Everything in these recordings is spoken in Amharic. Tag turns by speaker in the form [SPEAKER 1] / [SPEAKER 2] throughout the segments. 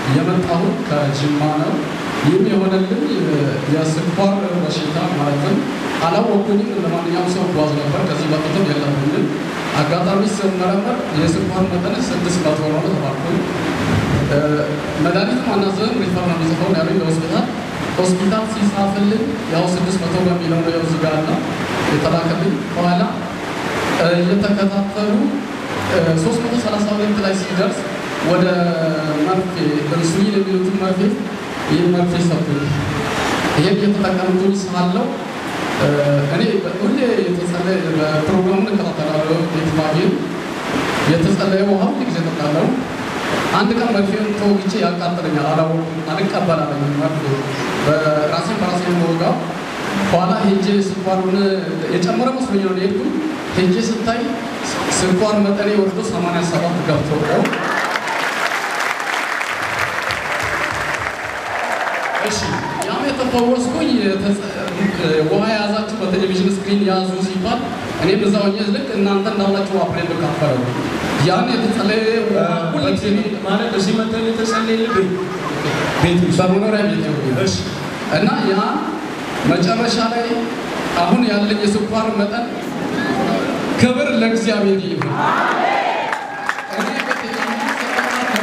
[SPEAKER 1] የመጣሁት ከጅማ ነው። ይህም የሆነልን የስኳር በሽታ ማለትም አላወኩኝም። እንደማንኛውም ሰው ጓዝ ነበር። ከዚህ በፊትም የለብኝም። አጋጣሚ ስመረመር የስኳር መጠን ስድስት መቶ ነው ተባልኩኝ። መድኃኒትም አናዘዝም ሪፈር ነው የሚጽፈው ያሉኝ ለሆስፒታል ሆስፒታል ሲጻፍልኝ ያው ስድስት መቶ በሚለው ነው እዚህ ጋር ነው የተላከልኝ። በኋላ እየተከታተሉ ሶስት መቶ ሰላሳ ሁለት ላይ ሲደርስ ወደ መርፌ ኢንሱሊን የሚሉትን መርፌ ይህ መርፌ ሰጡኝ። ይሄን እየተጠቀምኩኝ ሳለው እኔ ሁሌ የተጸለየ በፕሮግራሙን እከታተላለሁ። ቤትማጌን የተጸለየ ውሃ ሁል ጊዜ እጠጣለሁ። አንድ ቀን መርፌውን ተወግቼ ያቃጥለኛል፣ አላወኩም፣ አልቀበላለኝ መርፌ በራሴን በራሴ መወጋው። ኋላ ሄጄ ስኳሩን የጨመረ መስሎኝ ነው የሄድኩኝ። ሄጄ ስታይ ስኳር መጠኔ ወርዶ 87 ገብቶ ነው። እሺ ያም የተፈወስኩኝ ውሃ የያዛችሁ በቴሌቪዥን ስክሪን ያዙ ሲባል እኔም እዛ ሆኜ ልክ እናንተ እንዳላችሁ አብሬ ብካፈለው ያን የተጸለየ ሁልጊዜ
[SPEAKER 2] ማለት እዚህ መተን የተጸለየልህ ቤት ውስጥ
[SPEAKER 1] በመኖሪያ ቤት
[SPEAKER 2] እሺ
[SPEAKER 1] እና ያ መጨረሻ ላይ አሁን ያለኝ የስኳር መጠን ክብር ለእግዚአብሔር ይሁን። እኔ በቴሌቪዥን ስከታተል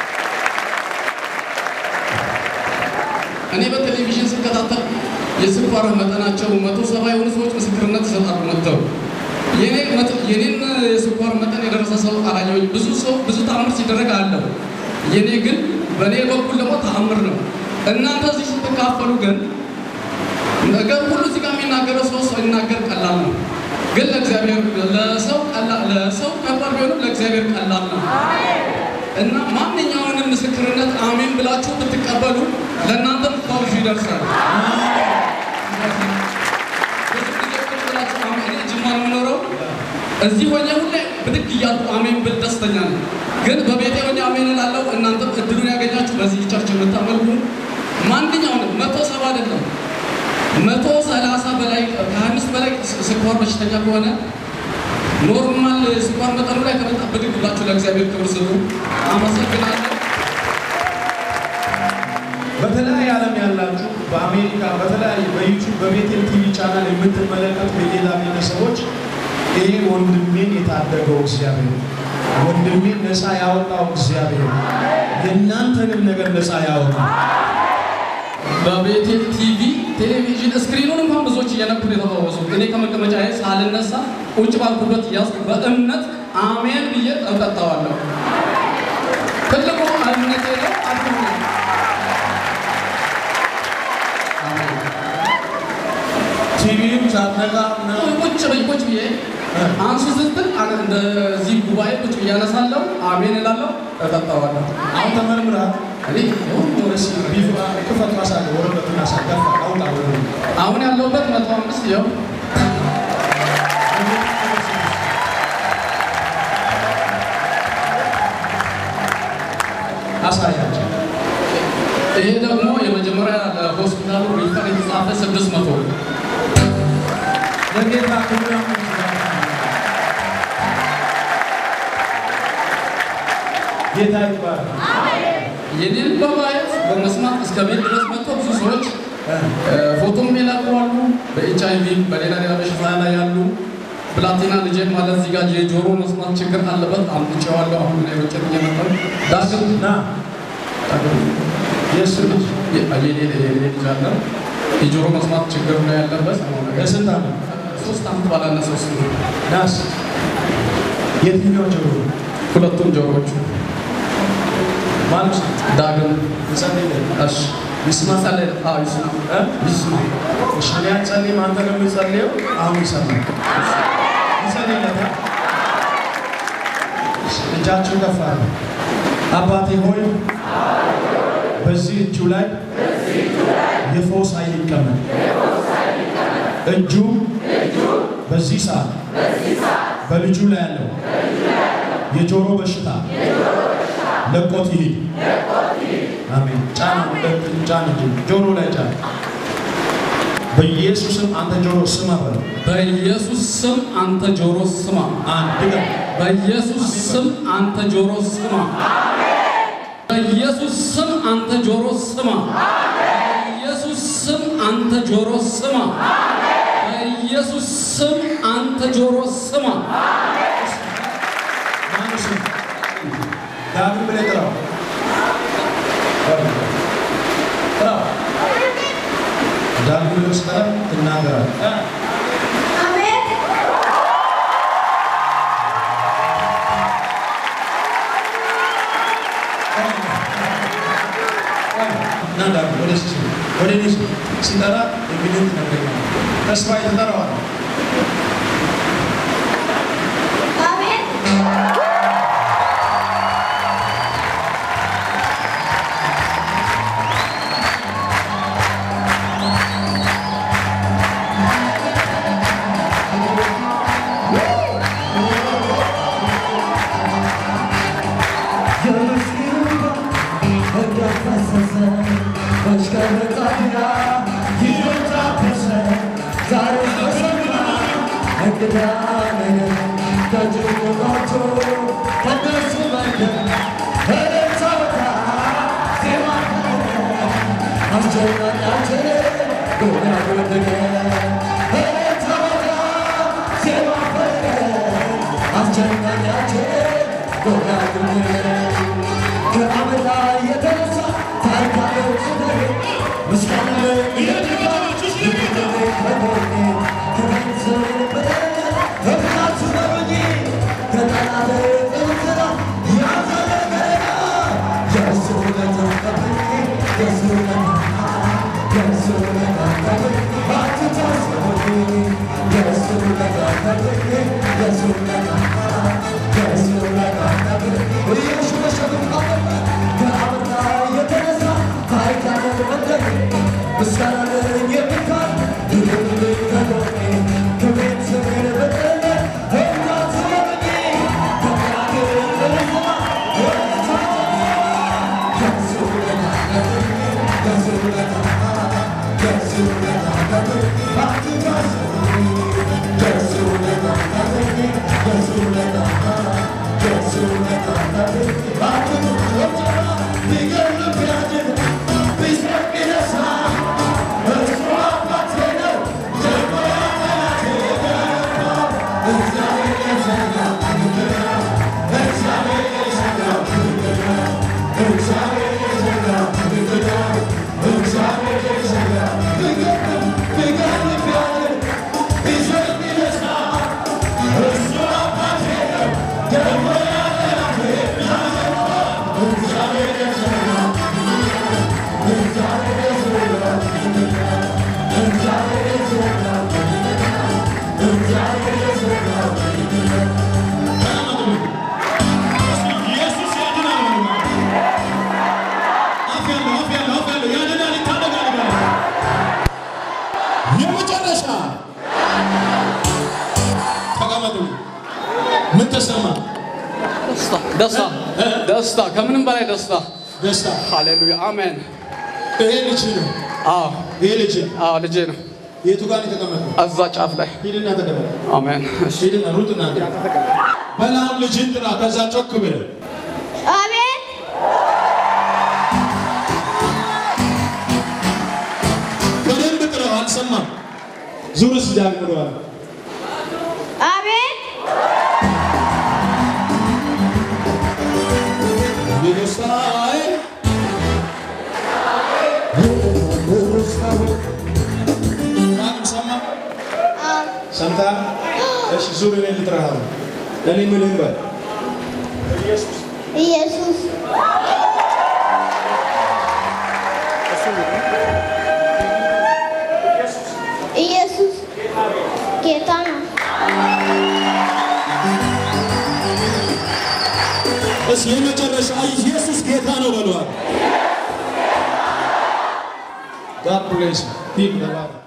[SPEAKER 1] እኔ በቴሌቪዥን ስከታተል የስኳር መጠናቸው መቶ ሰባ የሆኑ ሰዎች ምስክርነት ይሰጣሉ መጥተው የኔን የስኳር መጠን የደረሰ ሰው አላየሁኝ። ብዙ ሰው ብዙ ተአምር ሲደረግ አለው። የኔ ግን በእኔ በኩል ደግሞ ተአምር ነው። እናንተ እዚህ ስትካፈሉ ግን ነገር ሁሉ እዚህ ጋር የሚናገረው ሰው ሰው ይናገር ቀላል ነው፣ ግን ለእግዚአብሔር ለሰው ቀላል ለሰው ከባድ ቢሆንም ለእግዚአብሔር ቀላል ነው እና ማንኛውንም ምስክርነት አሜን ብላችሁ ብትቀበሉ ለእናንተም ፈውሱ ይደርሳል። ብዙ ጊዜ ቁጭ ብላችሁ አሜን እኔ ጅማ ነው የምኖረው እዚህ ሆኜ ሁሌ ብድግ እያልኩ አሜን ብል ደስተኛ ነኝ። ግን በቤቴ ሆኜ አሜን እላለሁ። እናንተም እድሉን ያገኛችሁ በዚህ ቸርች የምታመልኩ ማንኛውንም መቶ ሰባ አይደለም መቶ ሰላሳ በላይ ከሀያ አምስት በላይ ስኳር በሽተኛ ከሆነ ኖርማል ስኳር መጠኑ ላይ ከመጣ ብድግ ብላችሁ ለእግዚአብሔር ክብር ስጡ። አመሰግናለሁ።
[SPEAKER 2] በተለያየ ዓለም ያላችሁ በአሜሪካ በተለያየ በዩቱብ በቤቴል ቲቪ ቻናል የምትመለከቱ የሌላ ቤተሰቦች ይሄ ወንድሜን የታደገው እግዚአብሔር ወንድሜን ነፃ ያወጣው እግዚአብሔር የእናንተንም ነገር ነፃ ያወጣል።
[SPEAKER 1] በቤቴል ቲቪ ቴሌቪዥን ስክሪኑን እንኳን ብዙዎች እየነኩን የተፈወሱ እኔ ከመቀመጫ ሳልነሳ ቁጭ ባልኩበት እያዝኩ በእምነት አሜን ብዬ እጠጣዋለሁ። ትልቁ እምነቴ ነው። አትሁኑ። አሜን።
[SPEAKER 2] ቲቪም ሳትነቃ ምናምን
[SPEAKER 1] ቁጭ በይ ቁጭ ብዬ አንሱ ስትል አነ እንደዚህ ጉባኤ ቁጭ ብዬ አነሳለሁ፣ አሜን እላለሁ፣ እጠጣዋለሁ።
[SPEAKER 2] አሁን ተመርምረሃል።
[SPEAKER 1] እኔ
[SPEAKER 2] ቢፍ ክፈት ማሳለ ወረቀቱን አሳደፋ አውጣ ወደ
[SPEAKER 1] አሁን ያለሁበት መቶ አምስት ይኸው
[SPEAKER 2] አሳያቸው።
[SPEAKER 1] ይሄ ደግሞ የመጀመሪያ ለሆስፒታሉ ሪፈር የተጻፈ ስድስት መቶ
[SPEAKER 2] ለጌታ ክብር ጌታ ይባላል።
[SPEAKER 1] የኔን በማየት በመስማት እስከ ቤት ድረስ መጥቶ ብዙ ሰዎች ፎቶም የላቁዋሉ። በኤች አይ ቪ በሌላ ሌላ በሽታ ላይ ያሉ ፕላቲና ልጄ ማለት እዚህ ጋር የጆሮ መስማት ችግር አለበት። አምጥቼዋለሁ። አሁን ላይ ወጭት እየመጣሁ ዳግም
[SPEAKER 2] ና
[SPEAKER 1] ዳግም
[SPEAKER 2] የእሱ ልጅ
[SPEAKER 1] የኔ ልጅ አለ የጆሮ መስማት ችግር ነው ያለበት።
[SPEAKER 2] የስንት ዓመት
[SPEAKER 1] ሶስት ዓመት ባላነሰ እሱ ነው።
[SPEAKER 2] ናስ የትኛው ጆሮ
[SPEAKER 1] ሁለቱም ጆሮዎቹ
[SPEAKER 2] ማለት
[SPEAKER 1] ዳግም
[SPEAKER 2] ይጸልይልህ
[SPEAKER 1] እሺ
[SPEAKER 2] ይስማ
[SPEAKER 1] መጸለይ አዎ ይስማ
[SPEAKER 2] እ?
[SPEAKER 1] ይስማ
[SPEAKER 2] እሺ እኔ አልጸልይም፣ አንተ ነው የምትጸልየው። አሁን ይሰማል። ይጸልይለታል። እሺ፣ እጃችሁን ከፍ አድርጉ። አባቴ ሆይ በዚህ እጁ ላይ የፈውስ ኃይል ይቀመጥ። እጁ በዚህ ሰዓት በልጁ ላይ ያለው የጆሮ በሽታ ለቆት ይሂድ። አሜን። ጫን ሁለት ጫን እንጂ ጆሮ ላይ ጫን። በኢየሱስም አንተ ጆሮ ስማ በለው።
[SPEAKER 1] በኢየሱስ ስም አንተ ጆሮ ስማ።
[SPEAKER 2] አንድ ድገም።
[SPEAKER 1] በኢየሱስ ስም አንተ ጆሮ ስማ። በኢየሱስ ስም አንተ ጆሮ ስማ። በኢየሱስ ስም አንተ ጆሮ ስማ። በኢየሱስ ስም አንተ ጆሮ ስማ።
[SPEAKER 2] ማነው ስም? ዳግም ብለህ ጥራው። ጥራው። ዳግም ብለህ ስጠራ ትናገራለህ። እ? እና ዳግም ወደ እሱ ስም ወደ እኔ ስም ሲጠራ እንግዲህ ትነግረኛለህ። ተስፋ የተጠራዋል
[SPEAKER 3] ኢየሱስ ያድናል በሉ። አፍ ያለው አፍ ያለው አፍ ያለው ያድናል፣ ይታደጋል በሉ። የመጨረሻ ተቀመጡ። ምን ተሰማ?
[SPEAKER 1] ደስታ ደስታ ደስታ ከምንም በላይ ደስታ።
[SPEAKER 3] ደስታ።
[SPEAKER 1] ሃሌሉያ አሜን።
[SPEAKER 3] ይሄ ልጅ ነው።
[SPEAKER 1] አዎ
[SPEAKER 3] ይሄ ልጅ
[SPEAKER 1] አዎ ልጄ ነው።
[SPEAKER 3] የቱ ጋር ነው የተቀመጠው?
[SPEAKER 1] እዛ ጫፍ ላይ
[SPEAKER 3] ሂድና ተቀመጥ።
[SPEAKER 1] አሜን። እሺ
[SPEAKER 3] ሂድና ሩጥና በላም ልጅን ጥራ። ከዛ ጮክ ብለህ
[SPEAKER 4] አቤት
[SPEAKER 3] በደንብ ጥራው። አልሰማም። ዙርስ ጃምረዋል።
[SPEAKER 4] አቤት
[SPEAKER 3] የደስታዬ ዳግም ሰማ ሰምተሃል? እሺ ዙር እኔ ልጥራሃለሁ። እኔ ምልህን በል
[SPEAKER 4] ኢየሱስ ኢየሱስ ጌታ ነው።
[SPEAKER 3] እስ የመጨረሻ ኢየሱስ ጌታ ነው በለዋል። God bless you. Keep the love.